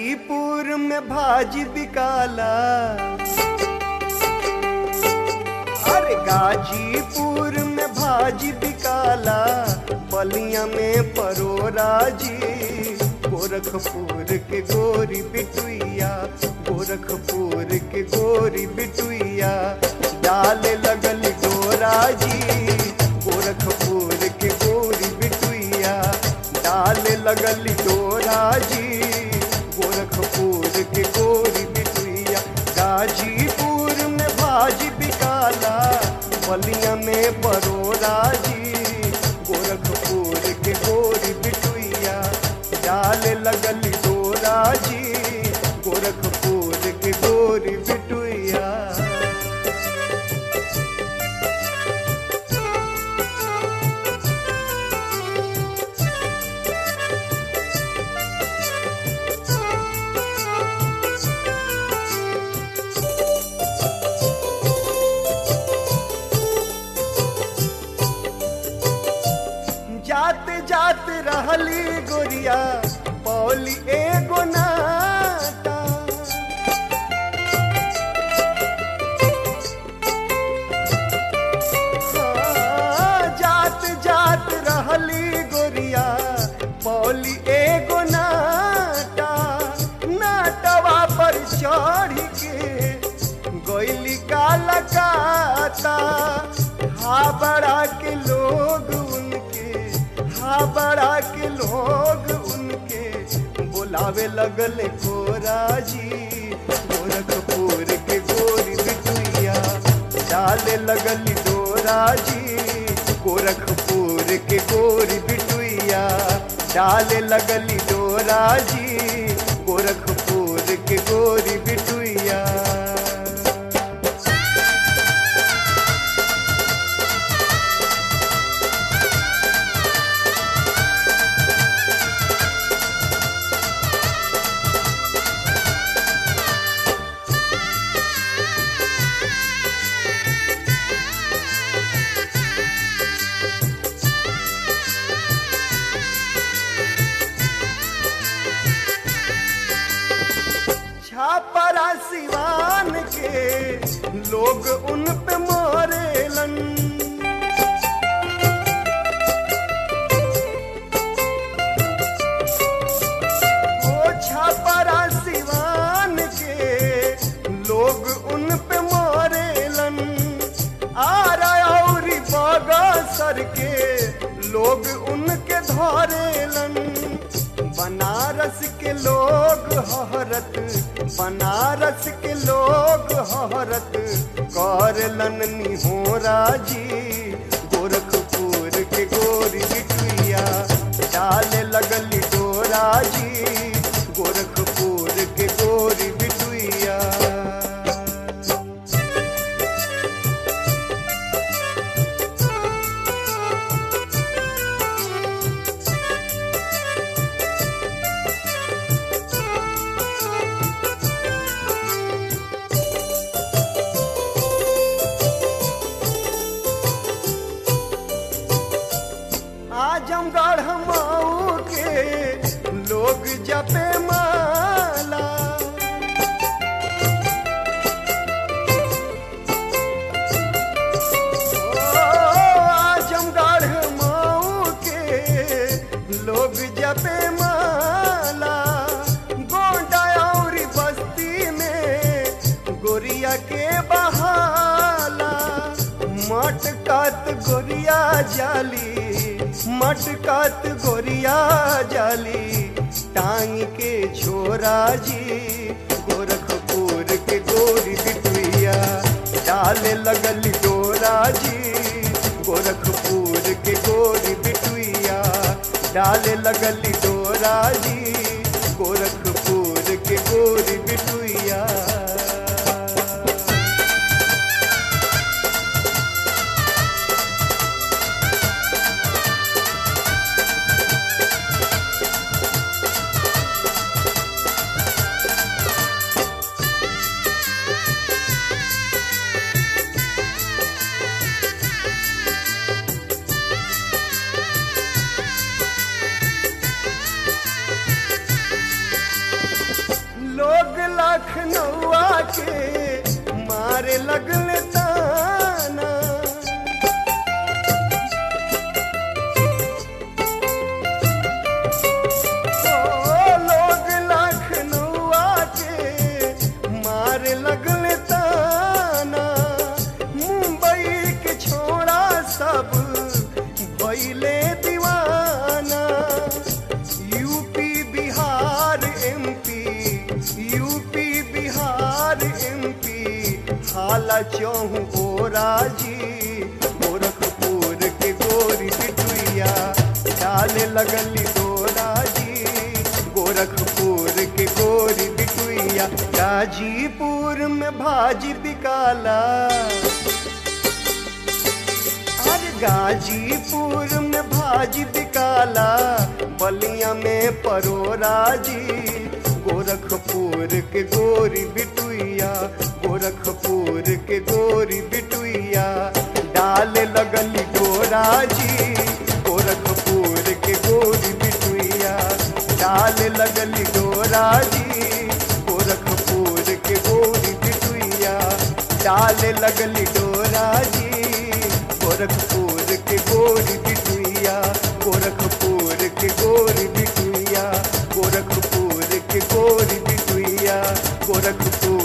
गाजीपुर में भाजी बिकाला अरे गाजीपुर में भाजी बिकाला बलिया में परोरा जी गोरखपुर के गोरी बिटुइया गोरखपुर के गोरी बिटुइया डाले लगल डोरा जी गोरखपुर के गोरी बिटुइया डाले लगल डोरा जी गोरखपुर के गोरी बिटुइया गाजीपुर में भाजी बिकाला बलिया में परोरा जी गोरखपुर के गोरी बिटुइया डाले लगल डोरा जी गोरखपुर के गोरी बिटुइया जाते जाते रहली गोरिया पौली एगो नाटा हाँ, जात जात रहली गोरिया पौली एगो नाटा नाटवा पर चढ़ के गोइली काला काता हा बड़ा के लोग उनके हा बड़ा के लोग उनके बुलावे लगल कोरा जी गोरखपुर के गोरी बिटुइया डाले लगल डोरा जी गोरखपुर के गोरी बिटुइया डाले लगल डोरा जी गोरखपुर के गोरी बिटुइया छापरा सिवान के लोग उन पे मोरेलन ओ छापरा सिवान के लोग उन पे मोरेलन आरा और बगसर के लोग उनके धरेलन बनारस के लोग हरत बनारस के लोग हरत करलन निहोरा जी गोरखपुर के गोरी बिटुइया डाले लगल डोरा जी गोरखपुर के गोरी बिटुइया आजमगढ़ मऊ के लोग जपे माला ओ, आजमगढ़ मऊ के लोग जपे माला गोंडा और बस्ती में गोरिया के बहाला मटकत गोरिया जाली मटकत गोरिया जाली टांग के छोरा जी गोरखपुर के गोरी बिटुइया डाले लगल डोरा जी गोरखपुर के गोरी बिटुइया डाले लगल डोरा जी गोरखपुर के गोरी बिटुइया लगल ताना ओ लोग लखनऊआ के मारे लगल ताना मुंबई के छोड़ा सब भइले दीवाना UP Bihar MP UP Bihar MP हाला चौहू ओरा जी गोरखपुर के गोरी बिटुइया डाले लगली डोरा जी गोरखपुर के गोरी बिटुइया गाजीपुर में भाजी बिकाला अरे गाजीपुर में भाजी बिकाला बलिया में परोरा जी गोरखपुर के गोरी बिटुइया गोरखपुर के गोरी बिटुइया डाले लगली डोरा जी गोरखपुर के गोरी बिटुइया डाले लगली डोरा जी गोरखपुर के गोरी बिटुइया डाले लगली डोरा जी गोरखपुर के गोरी बिटुइया गोरखपुर के गोरी बिटुइया गोरखपुर के गोरी बिटुइया गोरखपुर